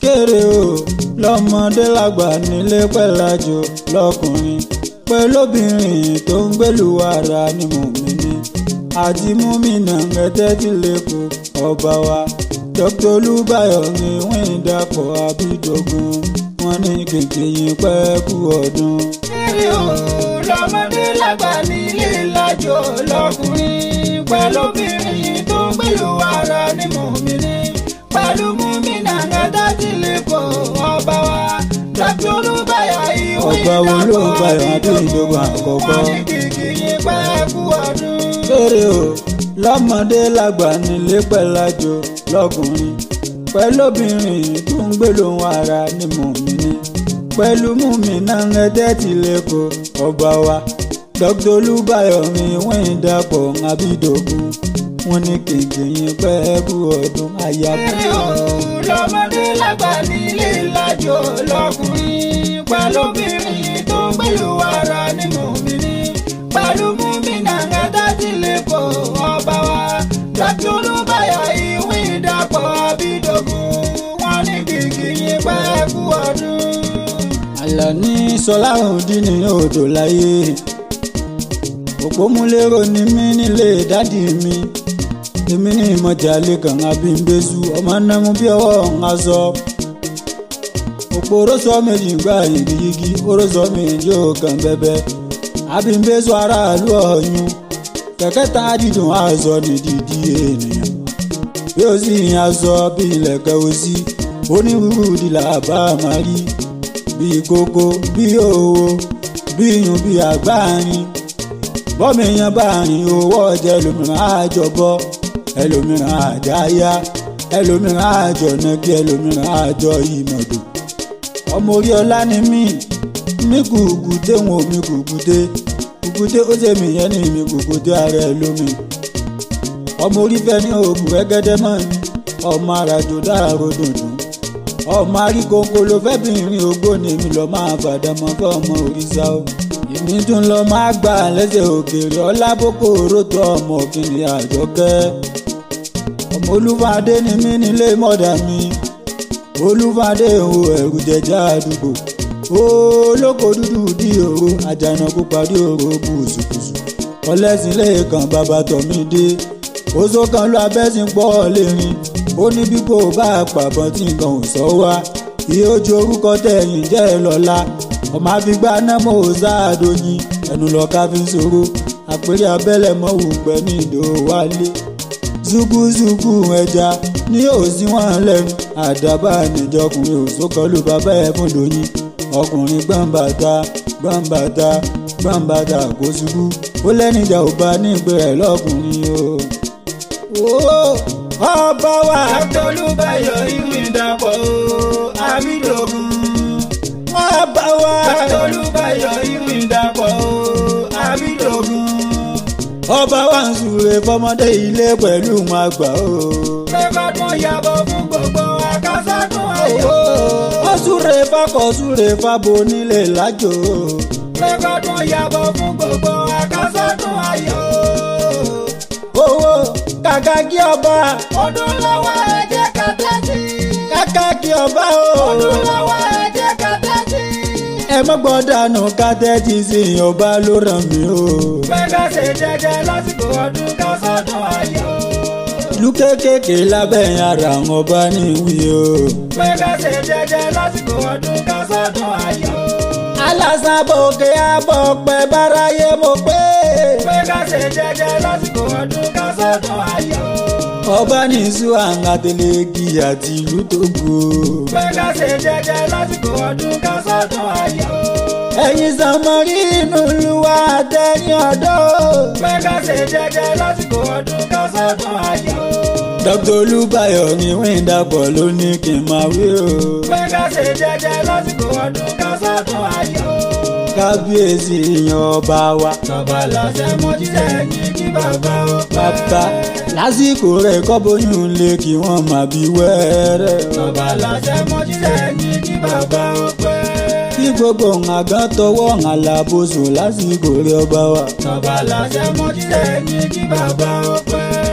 kéré o lọ́mọdé lágbà nílé pẹ̀lájò lọ́kùnrin pẹ̀lóbìnrin tó ń gbèlú ara ni mùmíní àti múmínà ngẹ́tẹ́ tí lẹ́kọ̀ọ́ ọba wa dr olúbáyọ̀ ní wíń dàpọ̀ àbídọ́gún wọn ní kìkì yín pẹ́ kú ọdún. kéré o lọ́mọdé lágbà nílé lájò lọ́kùnrin pẹ̀lóbìnrin tó ń gbèlú ara ni mùmíní pẹ̀lú múmínà ngẹ́tẹ́ tí lẹ́kọ̀ọ́ ọba wa dr olúbáyọ̀ ìwé ọba wo ló ń báyọ̀ àbídọ́gún àkọ́kọ́. wọn ní kìkì yín pẹ́ kú ọdún. kéré o lọ́mọdé lágbà nílé pẹ̀lájò lọ́kùnrin pẹ̀lóbìnrin tó ń gbé lóhùn ara ni mùmíní pẹ̀lú múmínà ẹ̀dẹ́ tí lẹ́kọ̀ọ́ ọba wa dr olúbáyọ̀ mi wíń dàpọ̀ àbídọ́gún wọn ní kéńké yín pẹ́ kú ọdún kéré o àyàbọ̀. lọ́mọdé lágbà nílé lájò lọ́kùnrin pẹ̀lóbìnrin tó ń gbèlú ara ni mùmíní pẹ̀lú múmínà ngẹ́tẹ́ tí lẹ́kọ̀ọ́ ọba wa dr olúbáyọ̀ ìwé ìdàpọ̀ àbídọ́gún wọn ní kìkì yín pẹ́ kú ọdún. àlàní sọláhùndín ní odò láyé òpómúlérò ni mí nílé dádì mi èmi ní ìmọ̀jàlè kan abímbésù ọmọ námú bí ọwọ́ ń sọ òpó orósọ méjì gbà yigiyigi orósọ méjì ò kàn bẹbẹ abímbésù aráàlú ọ̀yún kẹ̀kẹ́ tá a dídùn aṣọ ní dídí ènìyàn bí ó sì ń aṣọ bí ilẹ̀kẹ̀ òsì onírúurú ìdílà bá a máa rí bíi kókó bíi òwò bíi iyùn bíi àgbáàrin bọ́mọ èèyàn bá rìn owó ọjà ẹlòmíràn àjọbọ ẹlòmíràn àjáyá ẹlòmíràn àjọ̀nàkí ẹlòmíràn àjọ ìmọ̀dò ọmọ orí ọlá ni mí mi kùkùté wọn ò mi kùkùté kùkùté ó ṣe mí yẹn ní mi kùkùté ara ẹ lómi ọmọ orí fẹ́ ní òògùn rẹ́gẹ́dẹ́ mọ́ ni ọmọ àràjò dára dùndùn ọmọ aríkókó ló fẹ́ bìnrin ògbóni mi lọ máa fàdámọ́ fún ọmọ òrìṣà o èmi tún lọ máa gbà lẹ́sẹ̀ òkèèrè ọlábòkò rótò ọmọ kìnìún àjọkẹ́ ọmọ olúfàdé ni mí nílé mọ́dà mi olúfàdé o ẹ̀rù jẹjẹ àdúgbò olóko dúdú dí òru àjànàkú parí òru bùsùbùsù ọlẹ́sìn lẹ́ẹ̀kan bàbá tọ̀mí dé oṣù kan lọ abẹ́sìn pọ̀ lérin ó ní bí kò bá pàbọ̀ tí nǹkan ò sọ wá iye ojú orúkọ tẹ̀yìn jẹ́ lọ́la ọmọ àfigbá námọ̀ ọ̀sáàdóyin ẹnu lọ́ka fi ń ṣòro àpèrè abẹ́lẹ̀ mọ́wù pẹ́ ní ìdò wálé zuguzugu ẹja ní òsín wọn lẹ́nu àdàbà níjọkùnrin òṣòkọlù bàbá ẹ̀ fún lóyún ọkùnrin gbọ̀nbàtà gbọ̀nbàtà gbọ̀nbàtà kò ṣubú ó lẹ́nìjà ò bá ní ìpè rẹ̀ lọ́kùnrin o. Ó, ọba wa dr olúbáyọ̀ ìwé ìdàpọ̀ àbídọ́gún. ọba wa dr olúbáyọ̀ ìwé ìdàpọ̀ àbídọ́gún. ọba wa ń súre fọmọdé ilé pẹ̀lú wọn àgbà o. pẹ́kọ̀tún yàbọ̀ fún gbogbo akásádùn ayọ̀. ó súre fakọ̀ súre fabo nílé lájò. pẹ́kọ̀tún yàbọ̀ fún gbogbo akásádùn ayọ̀. owó kàkà kí ọba ọdún lọ́wọ́ ẹ̀jẹ̀ kàtẹ́tì. kàkà kí ọba o. ọdún lọ́wọ́ ẹ̀jẹ̀ kàtẹ́tì. ẹ mọ́ gbọ́dọ̀ nù kátẹ́tì sí ọba ló ràn mí o. pẹ́kọ̀ ṣe jẹ́jẹ́ lásìkò ọdún kásádùn ayọ̀. ìlú kékèké lábẹ́ ara àwọn ọba ní ìwí o. pẹ́kọ̀ ṣe jẹ́jẹ́ lásìkò ọdún kásádùn ayọ̀. alásàbòkè àbọ̀ pẹ́ báráyé mo pé. pẹ́kọ̀ ṣe jẹ́jẹ́ lásìkò ọdún kásádùn ayọ̀. ọba ní ìṣú àǹgàtẹ̀lẹ́gì àti ìlú Tógò. pẹ́kọ̀ ṣe jẹ́jẹ́ lásìkò ọdún kásádùn ayọ̀. ẹ̀yin sàmọ́rí inú luwa àtẹ̀yìn ọ̀dọ́. pẹ́kọ̀ ṣe jẹ́jẹ́ lásìkò ọdún kásádùn ayọ̀. dr olúbáyọ̀ ní wíńdàpọ̀ ló ní kí n máa wí o. pẹ́kọ̀ ṣe jẹ́jẹ́ lásìkò ọdún kásádùn ayọ̀. kábíyèsí yan ọba wa. tọ́ba lọ́sẹ̀ mojíṣẹ́ ní kí bàbá ó pẹ́. bàbá lásìkò rẹ̀ kọ́bóyún lé kí wọ́n máa bí wẹ́rẹ́. tọ́ba lọ́sẹ̀ mojíṣẹ́ ní kí bàbá ó pẹ́. kí gbogbo àgán tọwọ́ àlàbòsùn lásìkò rẹ̀ ọba wa. tọ́ba lọ́sẹ̀ mojíṣẹ́ ní kí bàbá ó pẹ́.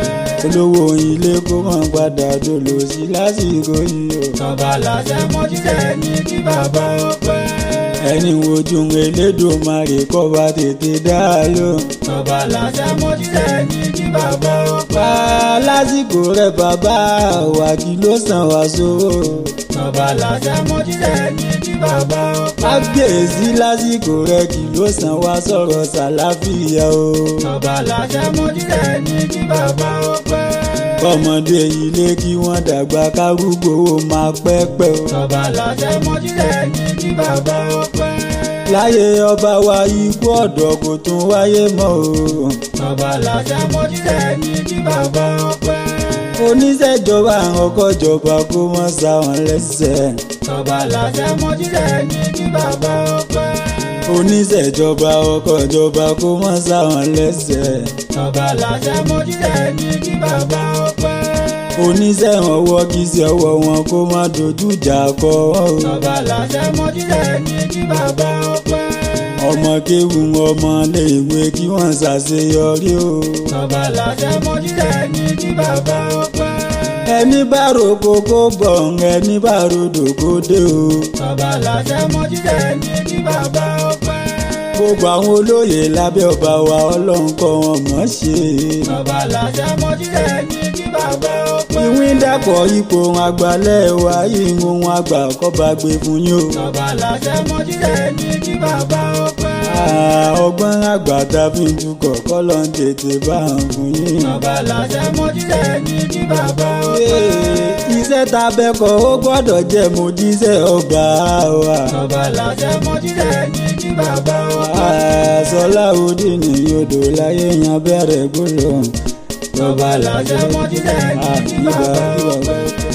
olówó ilé kó mọ̀ padà dolo sí lásìkò yìí o. tọ́ba làṣẹ mo jíṣẹ́ ní kí bàbá ọpẹ́. ẹni wojú Elédùmarè kọ́ba tètè dá lóhùn. tọ́ba làṣẹ mo jíṣẹ́ ní kí bàbá ọpẹ́. pa lásìkò rẹ bàbá wa kí ló sàn wá sówó. tọ́ba làṣẹ mo jíṣẹ́ ní kí bàbá ọpẹ́. kábíyèsí lásìkò rẹ kí ló sàn wá sọ̀rọ̀ sàláfíà o. tọ́ba làṣẹ mo jíṣẹ́ ní kí bàbá ọpẹ́. kọ́mọdé ilé kí wọ́n dàgbà kárúgbó máa pẹ́pẹ́ o. tọ́ba làṣẹ mo jíṣẹ́ ní kí bàbá ọpẹ́. láyé ọba wa ikú ọ̀dọ́ kò tún wáyé mọ́ o. tọ́ba làṣẹ mo jíṣẹ́ ní kí bàbá ọpẹ́. oníṣẹ́jọba ọkọ̀jọba kó mọ́ sáwọn lẹ́sẹ̀. tọ́ba làṣẹ mo jíṣẹ́ ní kí bàbá ọpẹ́. oníṣẹ́jọba ọkọ̀jọba kó mọ́ sáwọn lẹ́sẹ̀. tọ́ba làṣẹ mo jíṣẹ́ ní kí bàbá ọpẹ́. oníṣẹ́ ọwọ́ kì í ṣe ọwọ́ wọn kó má dojú ìjà kọ ọ́ o. tọ́ba làṣẹ mo jíṣẹ́ ní kí bàbá ọpẹ́. ọmọ kéwu ọmọ léèwé kí wọ́n ṣàṣeyọrí o. tọ́ba làṣẹ mo jíṣẹ́ ní kí bàbá ọpẹ́. ẹni bá roko kó bọ̀ ẹni bá rodò kó dé o. tọ́ba làṣẹ mo jíṣẹ́ ní kí bàbá ọpẹ́. gbogbo àwọn olóyè lábẹ́ ọba wa ọlọ́run kọ́ wọn mọ̀ ṣe. tọ́ba làṣẹ mo jíṣẹ́ ní kí bàbá ọpẹ́. ìwín dàpọ̀ ipò àgbàlẹ̀ wa ìhun àgbà kọ́ba gbé fún yín o. tọ́ba làṣẹ mo jíṣẹ́ ní kí bàbá ọpẹ́. Ah, ọgbọ́n àgbà tá a fi ń tukọ̀ kọ́ ló ń tètè bá ń fún yín. tọ́ba làṣẹ mo jíṣẹ́ ní kí bàbá ọpẹ́. Ee, iṣẹ́ ta bẹ́kọ̀ ó gbọ́dọ̀ jẹ́ mo jíṣẹ́ ọba wa. tọ́ba làṣẹ mo jíṣẹ́ ní kí bàbá ọpẹ́. Ah, Sọlá òdì ní yodò láyé yan bẹ̀rẹ̀ gbólóhùn. tọ́ba làṣẹ mo jíṣẹ́ ní Ah, kí ibà bàbá ibà ọpẹ́. ọpẹ́.